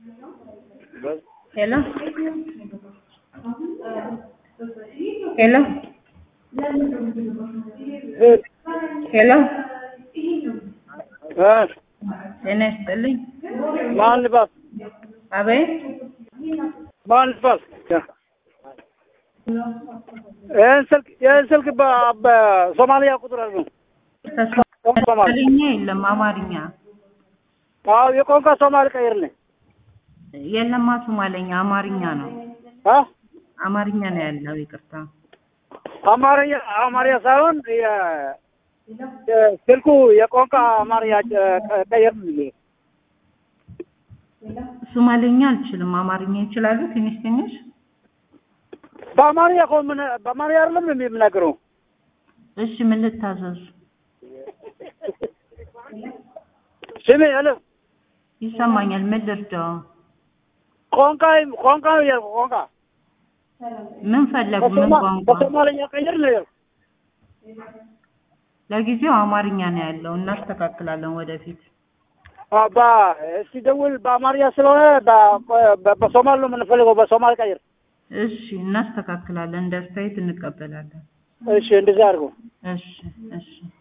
Hello? Hello? ሄሎ ጤና ይስጥልኝ። ማን ልባል አቤት ማን ልባል? ይህን ስልክ ይህን ስልክ በ- በሶማሊያ ቁጥር አድርገው። ተሶማሊኛ የለም አማርኛ አዎ የቋንቋ ሶማሌ ቀይርልኝ። የለማ ሶማለኛ አማርኛ ነው። አ አማርኛ ነው ያለው። ይቅርታ አማርኛ አማርኛ ሳይሆን የ- የ- ስልኩ የቋንቋ አማርኛ ቀ- ቀይርልኝ። ሶማሌኛ አልችልም። አማርኛ ይችላሉ ትንሽ ትንሽ። በአማርኛ እኮ ምን በአማርኛ አይደለም እንዴ የምናገረው? እሺ ምን ልታዘዙ? ስሜ አለ ይሰማኛል። ምን ልርዳው? ቋንቋ ቋንቋ ነው ያልኩህ ቋንቋ ምን ፈለጉ? ምን በሶማ- ቋንቋ? በሶማልኛ ቀይር ነው ያልኩህ። ለጊዜው አማርኛ ነው ያለው። እናስተካክላለን ወደፊት። አ በ እስቲ ደውል በአማርኛ ስለሆነ በ- በ- በሶማል ነው የምንፈልገው። በሶማል ቀይር። እሺ እናስተካክላለን። እንደ አስተያየት እንቀበላለን። እሺ እንደዛ አድርገው። እሺ እሺ